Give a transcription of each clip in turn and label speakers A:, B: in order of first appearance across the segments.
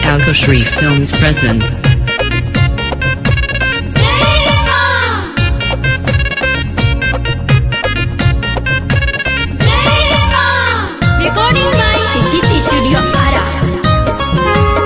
A: Kalkoshri Films present.
B: Recording by City Studio Ara.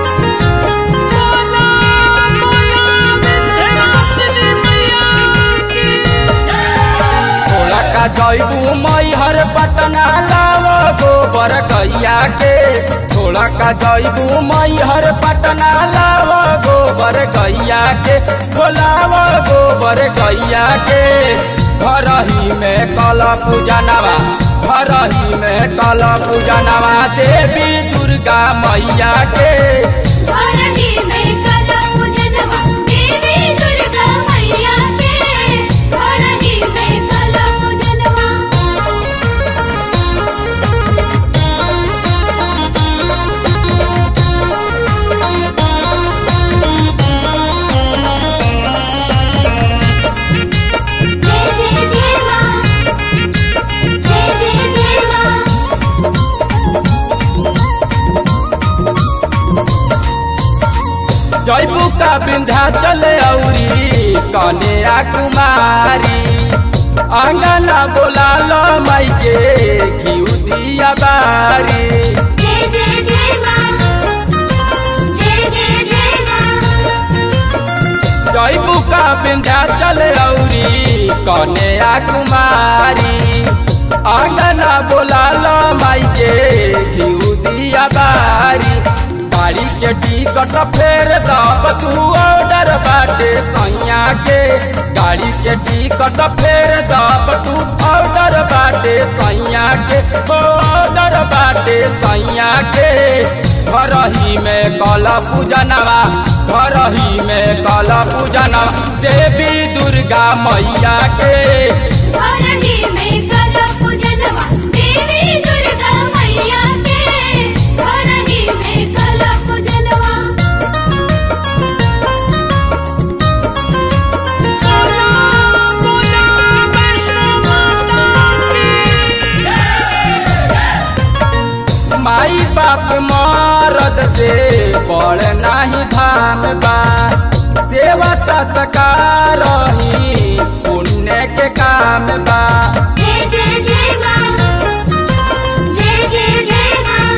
C: थोड़ा का जैबू मैहर पटना लाव गोबर गैया के थोड़ा का जैबू मैहर पटना लाव गोबर गैया के बोलाव गोबर गैया के घर ही में कल पूजनवा घर ही में कल पूजनवा देवी दुर्गा मैया के
B: धरती में कला पूजनवा देवी दुर्गा मैया के धरती में कला पूजनवा जय जय जय मां जय जय जय मां
C: जैबू का विंध्याचल औरी कन्या कुमारी अंगना बोला लो माई के घिउ दिया बारी
B: जय जय जय मां जय जय जय मां
C: जैबू का विंध्याचल औरी कन्या कुमारी अंगना बोला लो माई के घिउ दिया बारी गाड़ी के टिकट फेर दब तू ऑर्डर बाटे सैया के गाड़ी के टिकट फेर दब तू ऑर्डर बाटे सैया के ऑर्डर बाटे सैया के घर ही में कल पूजनवा घर ही में कल पूजनवा देवी दुर्गा मैया के
B: धरती में कला पूजनवा देवी दुर्गा मैया के धरती में कला पूजनवा
C: माई बाप मरद से बड़ नाही धाम बा सेवा सत्कार ही पुण्य के काम बा
B: जय जय जय मां जय जय जय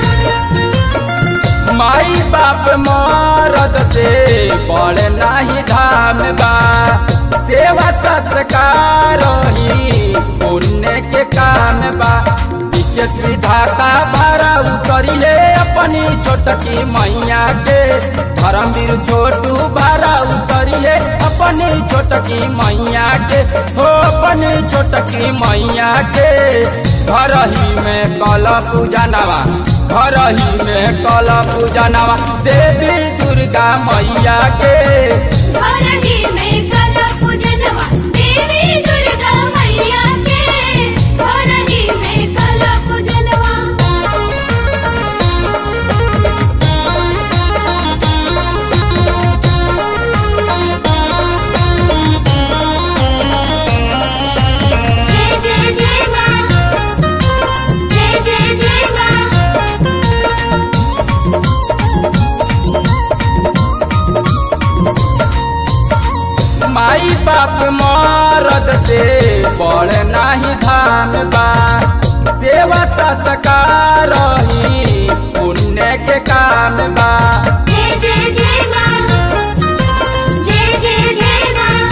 B: मां
C: माई बाप मरद से बड़ नाही धाम बा सेवा सत्कार ही पुण्य के काम बा विशेष विधाता भारा उतरिए अपनी छोटकी मैया के धर्मवीर छोटू भारा उतरिए अपनी छोटकी मैया के हो अपनी छोटकी मैया के घर ही में कल पूजनवा घर ही में कल पूजनवा देवी दुर्गा मैया के
B: धरती में कला पूजनवा देवी दुर्गा मैया के धरती में कला पूजनवा जय जय जय मां जय जय जय मां
C: माई बाप मरद से बड़ नाही धाम बा सेवा सत्कार ही पुण्य के काम बा
B: जय जय जय मां जय जय जय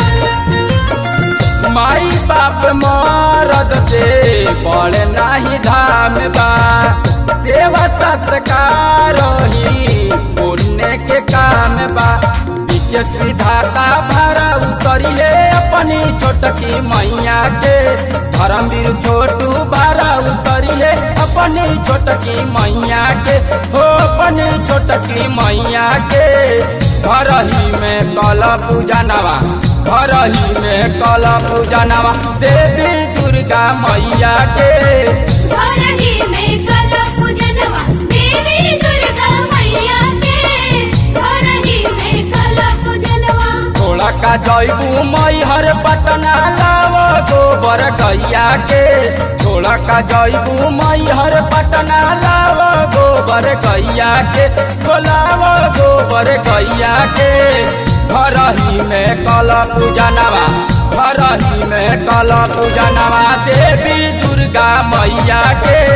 B: मां
C: माई बाप मरद से बड़ नाही धाम बा सेवा सत्कार ही पुण्य के काम बा विशेष विधाता भारा उतरिए अपनी छोटकी मैया के धर्मवीर छोटू भारा उतरिए अपनी छोटकी मैया के हो अपनी छोटकी मैया के घर ही में कल पूजनवा घर ही में कल पूजनवा देवी दुर्गा मैया के
B: धरती में कला पूजनवा देवी दुर्गा मैया के धरती में कला पूजनवा
C: थोड़ा का जैबू मैहर पटना लाव गोबर गैया के थोड़ा का जैबू मैहर पटना लाव गोबर गैया के बोलाव गो गोबर गैया के घरही में कल पूजनवा घरही में कल पूजनवा देवी दुर्गा मैया के